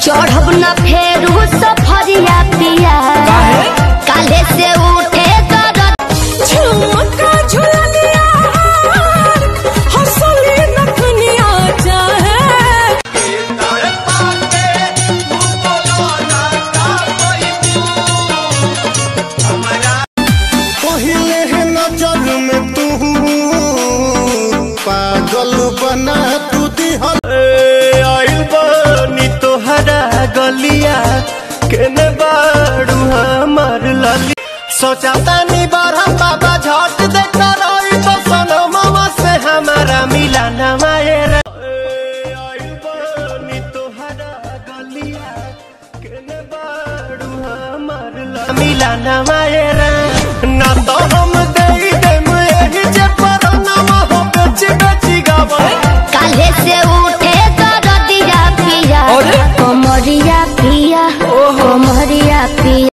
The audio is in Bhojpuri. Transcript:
चढ़ब न फेरू सफरिया पिया काले से उठे दरद झुमका झुलनिया हंसली नखनिया चाहे पहिले है नजर में तू पागल बना तू दिहल आइल बानी तोहरा गलिया केने बाड़ू हमार लली सोचा तानी बारह बाबा झट देखता रही तो सनमवा से हमारा मिला न मायरा आइल बानी तोहरा गलिया केने बाड़ू हमार लली मिला न मायरा ना तो हम दे देम एही जे परनमा हो बेची बेची गावा काले से उठे दरदिया पिया कमरिया पिया कमरिया पिया